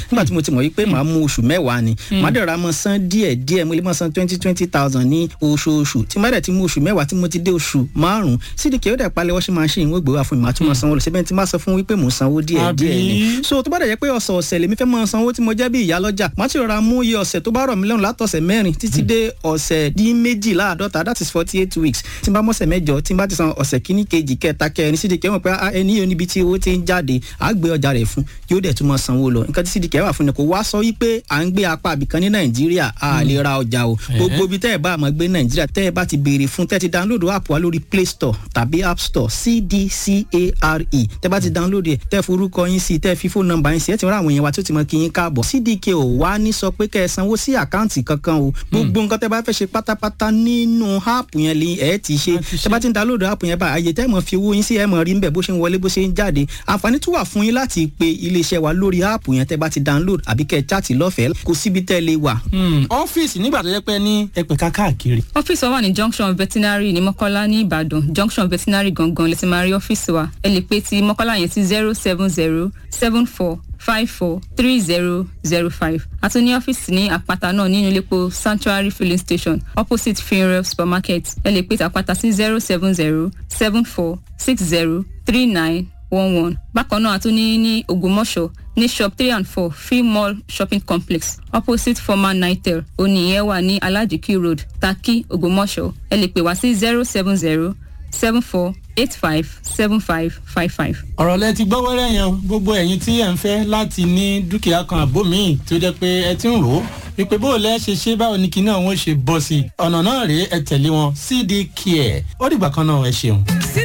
nígbà tí mo ti mọ̀ wípé màá mú oṣù mẹ́wàá ni màá dẹ̀ ra mọ́ san díẹ̀ díẹ̀ mo lè mọ́ san twenty twenty thousand ní oṣooṣù tí má dẹ̀ ti mú oṣù mẹ́wàá tí mo ti dé oṣù márùn-ún sídìkì ó dẹ̀ palẹ̀ washing machine wọ́n gbé wá fún mi màá tún mọ́ sanwó lọ síbẹ̀ tí má sọ fún wípé mò ń sanwó díẹ̀ díẹ̀ ni so tó bá dẹ̀ jẹ́ pé ọ̀sẹ̀ ọ̀sẹ̀ lèmi fẹ́ mọ́ sanwó tí mo jẹ́ bí ìyá lọ́jà màá ti rọra mú iye ọ̀sẹ̀ tó bá rọ̀ mí lọ́rùn látọ̀sẹ̀ mẹ́rin títí dé ọ̀sẹ̀ dín méjìláàdọ́ta that is forty eight weeks tí n bá mọ́sẹ̀ mẹ́jọ tí n bá ti san ọ̀sẹ̀ kíní kejì kẹta kẹrin sídìkì wọn pé ẹni yóò níbi tí owó ti ń jáde àá gbé ọjà rẹ̀ fún yóò dẹ̀ tún mọ́ sanwó lọ nǹkan tí sídìkì wà fún ni kò wá sọ wípé à ń gbé apá àbìkan ní nàìjíríà a lè ra ọjà o gbogbo ibi tẹ́ ẹ bá àmọ́ gbé nàìjíríà tẹ́ ẹ bá ti béèrè fún tẹ́ ti download app wa lórí play store tàbí app store cdcare tẹ́ bá ti download ẹ̀ tẹ́ forúkọ yín sí tẹ́ fi fóònù nọ́mbà yín sí ẹ̀ ti rán àwọn èèyàn wa tó ti mọ kí yín káàbọ̀ cdk ò wá ní sọ pé kẹ́ ẹ sanwó sí àkáǹtì kankan o gbogbo nǹkan tẹ́ bá fẹ́ ṣe pátápátá nínú app yẹn lè ẹ̀ ti ṣe tẹ́ bá ti download app yẹn bá àyè tẹ́ mọ̀ fi owó yín sí ẹ̀ mọ̀ rí nbẹ̀ bó ṣe ń wọlé bó ṣe ń jáde àǹfààní tún wà fún yín láti pe iléeṣẹ́ wa lórí app yẹn tẹ́ bá ti download àbí kẹ́ ẹ chat lọ́fẹ̀ẹ́ kò síbi tẹ́ lè wà. ọ́fíìsì nígbà tó jẹ́ pé ní ẹ̀pẹ̀ká káàkiri. ọ́fíìsì wa wà ní junction veterinary ní mọ́kọ́lá ní ìbàdàn junction veterinary gangan lè ti máa rí ọ́fíìsì wa ẹ lè pe ti mọ́kọ́lá yẹn sí zero seven zero seven four five four three zero zero five àti ní ọ́fíìsì ní àpáta náà nínú iléepo sanctuary filling station opposite funeral supermarket ẹ lè pe ti àpáta sí zero seven zero seven four six zero three nine one one bákan náà a tún ní ní ògbómọ̀ṣọ́ ní shop three and four free mall shopping complex opposite former nitel oníyẹn wà ní alajiki road taki ògbómọ̀ṣọ́ ẹ lè pè wá sí zero seven zero seven four eight five seven five five five. ọ̀rọ̀ lẹ ti gbọ́ wẹ́rẹ́ yẹn gbogbo ẹ̀yin tí ẹ̀ ń fẹ́ láti ní dúkìá kan àbó míì tó jẹ́ pé ẹ ti ń rò ó wípé bó o lẹ́ ṣe ṣe báwo ni kinní àwọn ṣe bọ́ sí i ọ̀nà náà rèé ẹ tẹ̀lé wọn cd care ó dìgbà kan náà ẹ ṣeun.